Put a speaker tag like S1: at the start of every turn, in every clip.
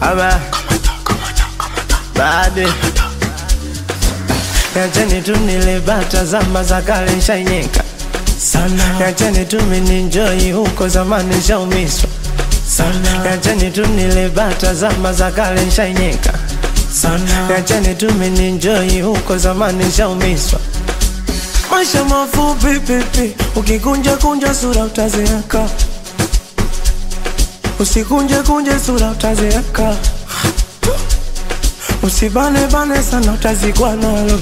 S1: ama bade Yacheni tu nilibata zama za kale nshainyeka sana, yacheni tu mininjoi huko zamani nshaumiswa sana, yacheni tu nilibata zama za kale nshainyeka sana, yacheni tu mininjoi huko zamani nshaumiswa Maisha mafupi pipi, ukikunja kunja sura utazeeka, usikunje kunje sura utazeeka, usibane bane sana utazikwa nalo.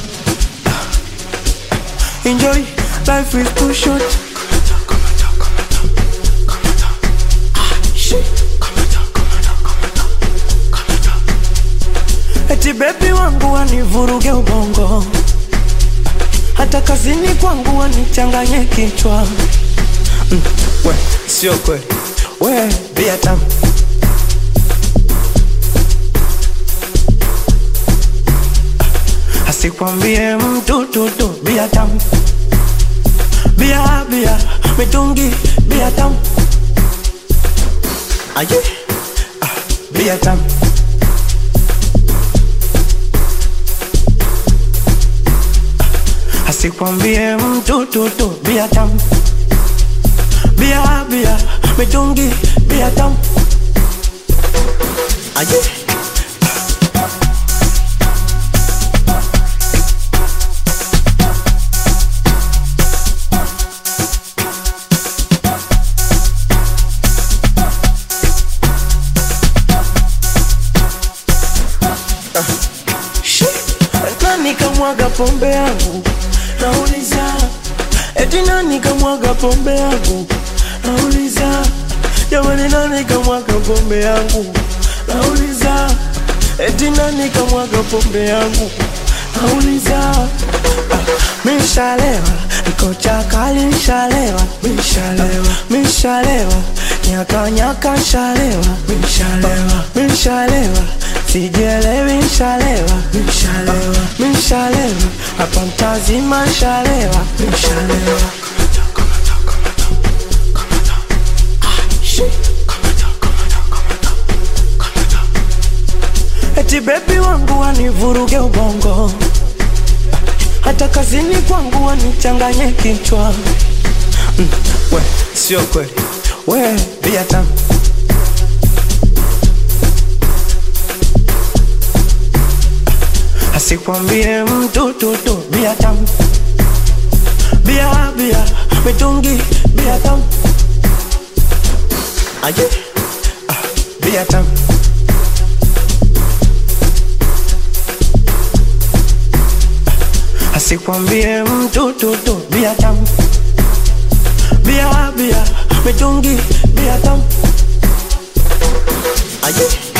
S1: Enjoy, life is too short. Eti bebi wangu wanivuruge ubongo hata kazini kwangu wanichanganye kichwa mm, we sio kweli we bia tamu asikwambie mtu tutu bia tamu bia bia mitungi bia tamu aje ah, bia tamu asikwambie mtu tutu bia tamu bia bia mitungi bia tamu aje Shi, nani kamwaga pombe yangu nauliza eti nani kamwaga pombe yangu nauliza jamani nani kamwaga pombe yangu nauliza eti nani kamwaga pombe yangu nauliza ah, mishalewa niko chakali nshalewa mishalewa mishalewa nyaka nyaka nshalewa mishalewa mishalewa sijelewi nshalewa mishalewa mishalewa hapa mtazima nshalewa mishalewa eti bebi wangu wanivuruge ubongo hata kazini kwangu wanichanganye kichwa mm, we sio kweli we bia tamu asikwambie mtu tutu bia tamu bia bia mitungi bia tamu aje ah, bia tamu asikwambie mtu tutu bia tamu bia bia mitungi bia tamu aje